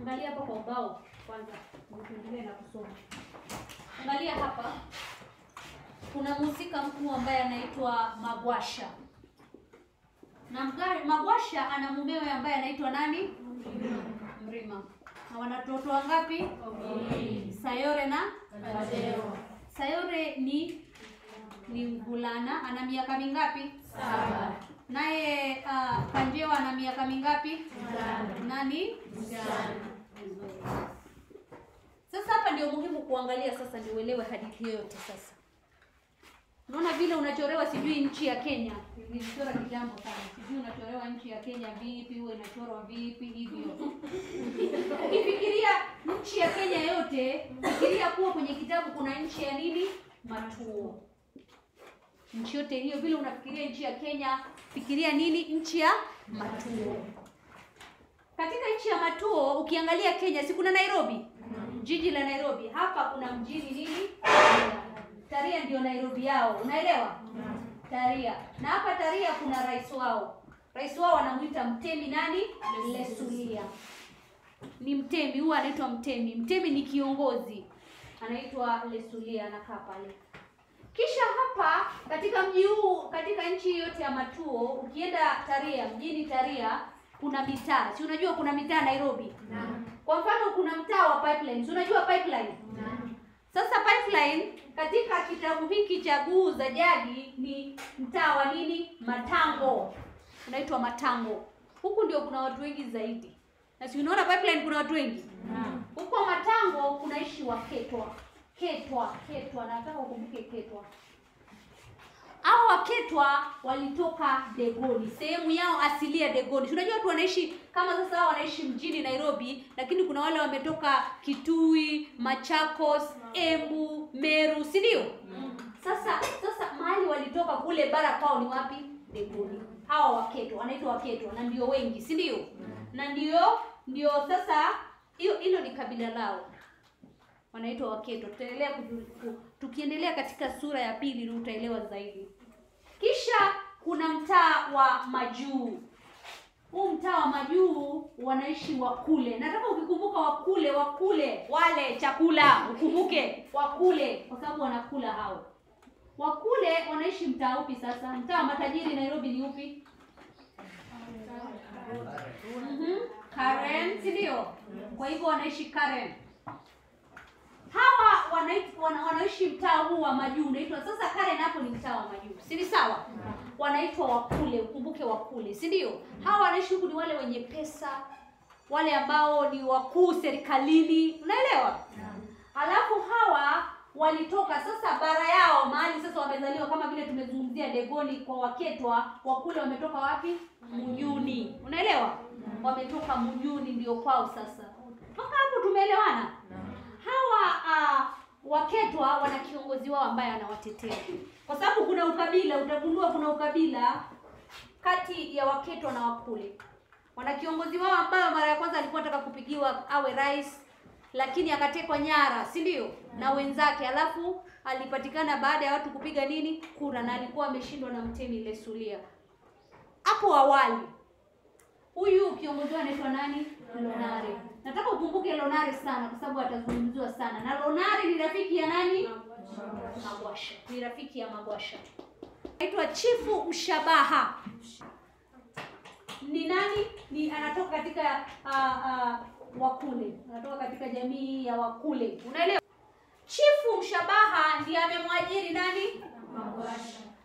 Angalia hapa kwa ubao kwanza, ndio tuendelee na kusoma. Angalia hapa, kuna mhusika mkuu ambaye anaitwa Magwasha na Mgari, Magwasha ana mumewe ambaye anaitwa nani? Mrima. Na wana watoto wangapi? Sayore na Sayore ni ni mvulana, ana miaka mingapi? Saba. Naye uh, Kanjewa ana miaka mingapi? Nani? Sasa hapa ndio muhimu kuangalia sasa, ndio uelewe hadithi yote sasa. Unaona vile unachorewa sijui nchi ya Kenya. Nilichora kitambo sana. Sijui unachorewa nchi ya Kenya vipi, huwa inachorwa vipi hivyo. Ukifikiria nchi ya Kenya yote, fikiria kuwa kwenye kitabu kuna nchi ya nini? Matuo. Nchi yote hiyo vile unafikiria nchi ya Kenya, fikiria nini? Nchi ya Matuo. Katika nchi ya Matuo ukiangalia Kenya, si kuna Nairobi? Jiji la Nairobi. Hapa kuna mjini nini? Taria ndio Nairobi yao. Unaelewa? Taria. Na hapa Taria kuna rais wao. Rais wao wanamuita Mtemi nani? Lesulia. Ni Mtemi, huwa anaitwa Mtemi. Mtemi ni kiongozi. Anaitwa Lesulia anakaa pale. Kisha hapa katika mji huu, katika nchi yote ya Matuo, ukienda Taria, mjini Taria kuna mitaa. Si unajua kuna mitaa Nairobi? Kwa mfano kuna mtaa wa Pipeline. Si unajua Pipeline? Sasa Pipeline katika kitabu hiki cha Guu za Jadi ni mtaa wa nini? Matango. Unaitwa Matango. Huku ndio kuna watu wengi zaidi. Na si unaona Pipeline kuna watu wengi? Huko Matango kunaishi Waketwa. Ketwa, Ketwa, nataka ukumbuke Ketwa. Hao Waketwa walitoka Degoni, sehemu yao asilia Degoni. Si Unajua watu wanaishi kama sasa, hao wanaishi mjini Nairobi, lakini kuna wale wametoka Kitui, Machakos, Embu, Meru, si ndio? Sasa sasa mahali walitoka kule bara kwao ni wapi? Degoni. Hawa Waketwa wanaitwa Waketwa na ndio wengi, si ndio? Na ndio ndio sasa hiyo hilo ni kabila lao wanaitwa Waketwa. Tutaendelea kuju- ku- tukiendelea katika sura ya pili ndio utaelewa zaidi. Kisha kuna mtaa wa Majuu. Huu mtaa wa Majuu wanaishi Wakule. Nataka ukikumbuka Wakule, Wakule wale chakula, ukumbuke Wakule kwa sababu wanakula hao. Wakule wanaishi mtaa upi sasa? Mtaa wa matajiri Nairobi ni upi? Mhm. Karen, si ndio? Kwa hivyo wanaishi Karen hawa wanaishi wana, wanaishi mtaa huu wa majuu unaitwa sasa Karen hapo ni mtaa wa majuu si ni sawa wanaitwa wakule ukumbuke wakule si ndio hawa wanaishi huku ni wale wenye pesa wale ambao ni wakuu serikalini unaelewa alafu hawa walitoka sasa bara yao mahali sasa wamezaliwa kama vile tumezungumzia Degoni kwa Waketwa wakule wametoka wapi Mujuni unaelewa wametoka Mujuni ndio kwao sasa mpaka hapo tumeelewana hawa uh, waketwa wana kiongozi wao ambaye anawatetea kwa sababu kuna ukabila utagundua kuna ukabila kati ya waketwa na wakule wana kiongozi wao ambayo mara ya kwanza alikuwa anataka kupigiwa awe rais lakini akatekwa nyara si ndio na wenzake alafu alipatikana baada ya watu kupiga nini kura na alikuwa ameshindwa na mtemi lesulia hapo awali huyu kiongozi wao anaitwa nani lonare nataka ukumbuke lonare sana kwa sababu atazungumziwa sana na lonare ni rafiki ya nani magwasha ni rafiki ya magwasha anaitwa chifu mshabaha ni nani ni anatoka katika uh, uh, wakule anatoka katika jamii ya wakule unaelewa chifu mshabaha ndiye amemwajiri nani